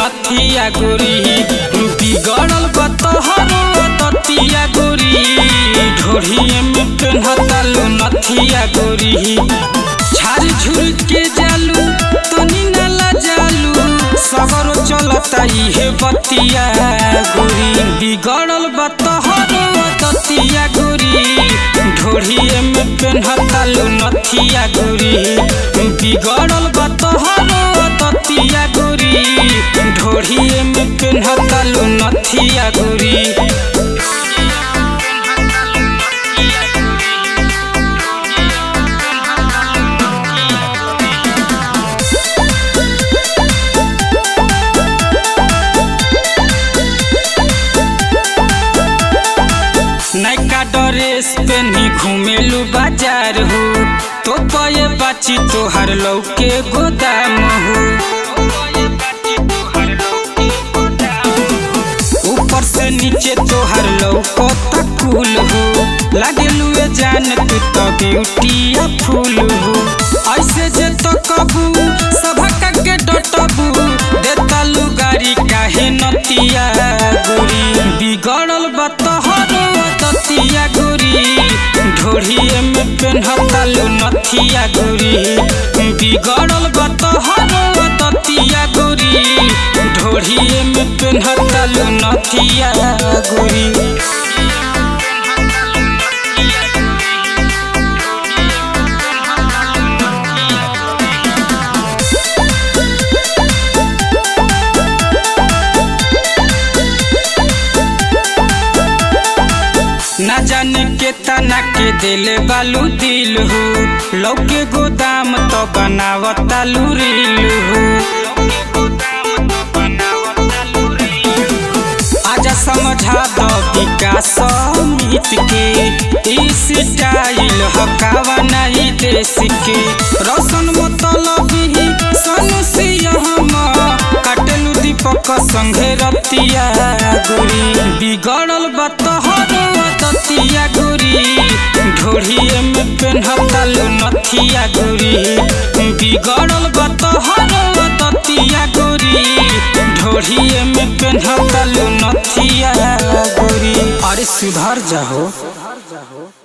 नथिया गोरी बिगड़ल बतहरो दतिया गोरी ढोढ़िए में पेन्हतालू नथिया गोरी झाड़ झुर के जालू तनी नाला जालू सगरो चलता इहे बतिया गोरी बिगड़ल बतहरो दतिया गोरी ढोढ़िए में पेन्हतालू नथिया गोरी बिगड़ल बतहरो दतिया गोरी ढोढ़िए में पेन्हतालू नथिया गोरी नैका ड्रेस पेनी घुमेलू बाजार हो तो पये बाची तोहर लौके गोदाम हो ऊपर से नीचे तोहर लौको तकुल हो लागेलू ए जान तू तो ब्यूटिया फूल हो ऐसे जे तो कबू सभा के डटबू देतालू गाड़ी काहे नतिया गोरी बिगड़ल बतहरो दतिया गोरी ढोढ़िए में पेन्हतालू नथिया गोरी बिगड़ल बतहरो दतिया गोरी ढोढ़िए में पेन्हतालू नथिया गोरी ना जाने के तना के दिले बालू दिल हो लौके गोदाम तो बनावतालू रील हो आजा समझा दो विकास मित के ई स्टाइल हकावा नहीं देश के रोशन मतलब ही सोनू सिंह काटलू दीपक संगे रतिया गोरी बिगड़ल बतहरो दतिया गोरी ढोढ़िए में पेन्हतालू नथिया गोरी बिगड़ल बतहरो दतिया गोरी ढोढ़िए में पेन्हतालू नथिया गोरी अरे सुधर जाहो